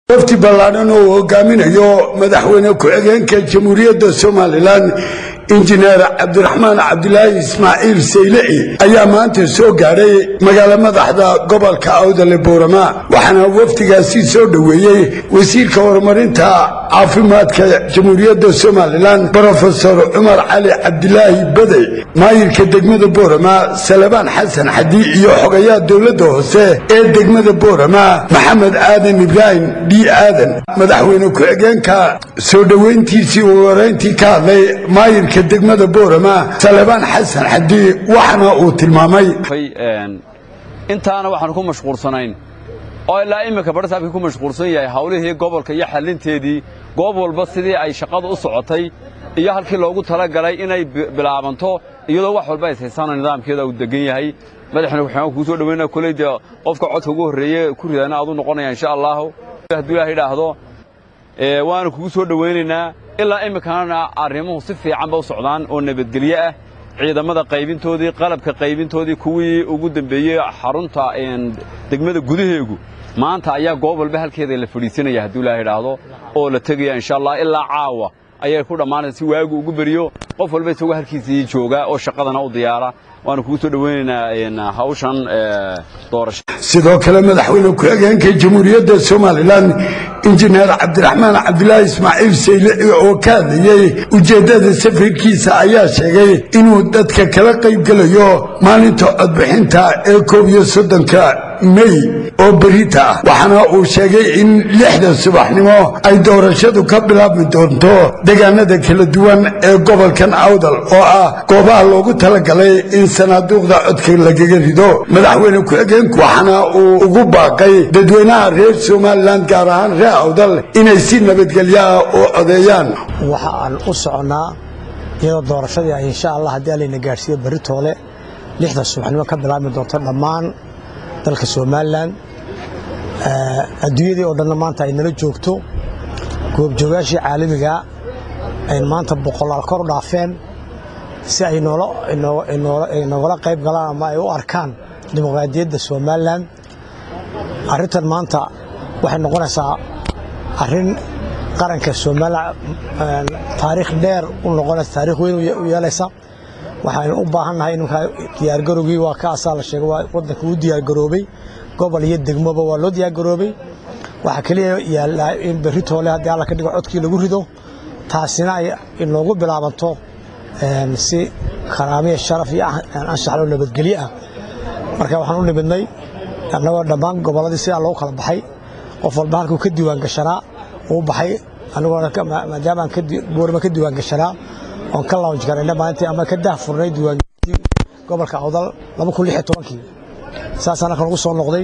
wafdi ballaadhan oo uu hogaaminayo madaxweyne ku-xigeenka jamhuuriyadda somalilan injineer cabdiraxmaan cabdilaahi ismaaciil saylici ayaa maanta soo gaadhay magaalo madaxda gobolka awdale boorama waxaana wafdigaasi soo dhoweeyey wasiirka horumarinta caafimaadka jamhuuriyadda somalilan brofesor cumar cali cabdilaahi badey maayirka degmada boorama salabaan xasan xadi iyo xogayaha dowladda hoose ee degmada boorama maxamed aadan ibraahim d aadan madaxweyne ku-xigeenka soo dhoweyntiisii uu horeyntii ka hadlay maayirka degmada boorama salebaan xasan xadi waxaana uu tilmaamay intaana waxaanu ku mashquulsanayn oo ilaa iminka barsaabkii ku mashquulsan yahay hawlihii gobolka iyo xallinteedii goob walba sidii ay shaqadu u socotay iyo halkii loogu talagalay inay bilaabanto iyadoo wax walba ishaysano nidaamkeeda uu degan yahay madaxweyne ku-xigeenka kuu soo dhaweynaya kuley dee qofka codka ugu horreeye ku ridaana aad u noqonaya insha allahu hadduu ilaah idhaahdo waanu kugu soo dhowaynaynaa ilaa imminkanana arrimuhu si fiican ba u socdaan oo nabadgelye ah ciidamada qaybintoodii qalabka qaybintoodii kuwii ugu dambeeyey xarunta degmada gudaheegu maanta ayaa goob walba halkeeda la fadhiisanaya hadduu ilaah idhaahdo oo la tegaya insha allah ilaa caawa ayay ku dhammaanaysa si waagu ugu beriyo qof walba isagoo halkiisii jooga oo shaqadana u diyaara waanu kugu soo dhowaynaynaa hawshan doorasho sidoo kale madaxweyne ku-xigeenka jamhuuriyadda somalilan injineer cabdiraxmaan cabdilaahi ismaaciil saylici oo ka hadlayey ujeeddada safarkiisa ayaa sheegay inuu dadka kala qayb gelayo maalinta codbixinta ee koob iyo soddonka mey oo berita ah waxaana uu sheegay in lixda subaxnimo ay doorashadu ka bilaabmi doonto deegaanada kala duwan ee gobolkan awdal oo ah goobaha loogu talagalay in sanaaduuqda codka lagaga rido madaxweyne ku-xigeenku waxaana uu ugu baaqay dadweynaha reer somalilan gaar ahaan reer awdal inay si nabadgelyaah u codeeyaan waxa aan u soconnaa iyadoo doorashadii ay insha allah haddii alayna gaadhsiiyo berri toole lixda subaxnimo ka bilaabmi doonto dhammaan dalka somalilan adduunyadii oo dhanna maanta ay nala joogto goobjoogaashii caalamigaa ay maanta boqolaal kor u dhaafeen si ay nogala qayb galaan ama ay u arkaan dimuqraadiyadda somalilan arrintan maanta waxay noqonaysaa arrin qaranka somalilan taariikh dheer u noqonaysa taarikh weyn u yeelaysa waxaynu u baahannahay ininkaa diyaargarowgii waa ka asaa la sheegay waa waddanka uu diyaargaroobay gobol iyo degmoba waa loo diyaargaroobay waxaa keliya yaallaa in berri toole haddii alla ka dhigo codkii lagu rido taasina ay inoogu bilaabanto si karaamiya sharaf iyo anshaxloo nabadgelye ah marka waxaan u nimidnay annagoo dhammaan gobolladii sidaa loogu kala baxay qof walba halkuu ka diiwaan gashanaa uu baxay maadaama aan boorama ka diiwaan gashanaa oon ka launj garayna maalintii ama ka daahfurnay diiwaangelintii gobolka awdal laba kun lix iyo tobankii saasaan halkan ugu soo noqday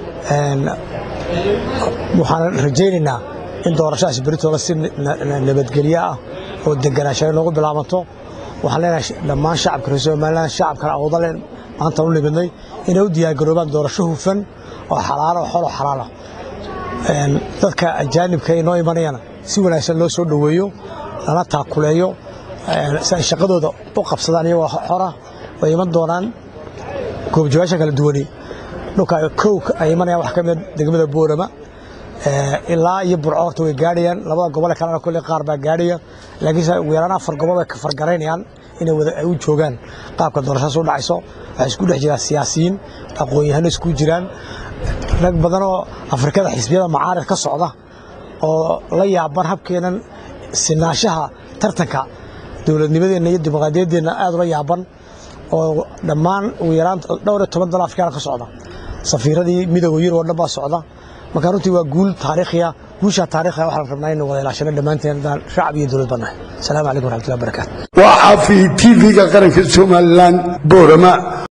waxaan rajaynaynaa in doorashadaas beritoola si nabadgelye ah oo deganaanshahay noogu bilaabanto waxaan leenahay dhammaan shacabka reer somalilan shacabkana awdale maanta u nimidnay inay u diyaargaroobaan doorasho hufan oo xalaalo oo xoloo xalaala dadka ajaanibka inoo imanayana si wanaagsan loo soo dhoweeyo lana taakuleeyo si ay shaqadooda u qabsadaan iyagoo xora way iman doonaan goobjoogaasha kala duwani dhulka kow ay imanayaan wax ka mid degmada boorama ilaa iyo burco horta way gaadhayaan labada gobole kalena kolley qaar baa gaadhaya laakiinse ugu yaraan afar gobol way ka fargaraynayaan inay wada ay u joogaan qaabka doorashadaas u dhacayso waxay isku dhex jiraan siyaasiyiin aqoon-yahano isku jiraan rag badan oo afrikada xisbiyada macaarid ka socda oo la yaaban habkeenan sinaanshaha tartanka dowladnimadeenna iyo dimuqraadiyaddeenna aad ula yaaban oo dhammaan ugu yaraan dhowr iyo toban dal afrikaana ka socda safiiradii midooda yurub oo dhan baa socda marka runtii waa guul taariikhiya guushaa taariikhiya waxaan rabnaa innu wada ilaashano dhammaanteen shacab iyo dowlad bannahay asalaamu calaykum waraxmatullahi wabarakatu waa caafi tv-ga qaranka somalilan boorama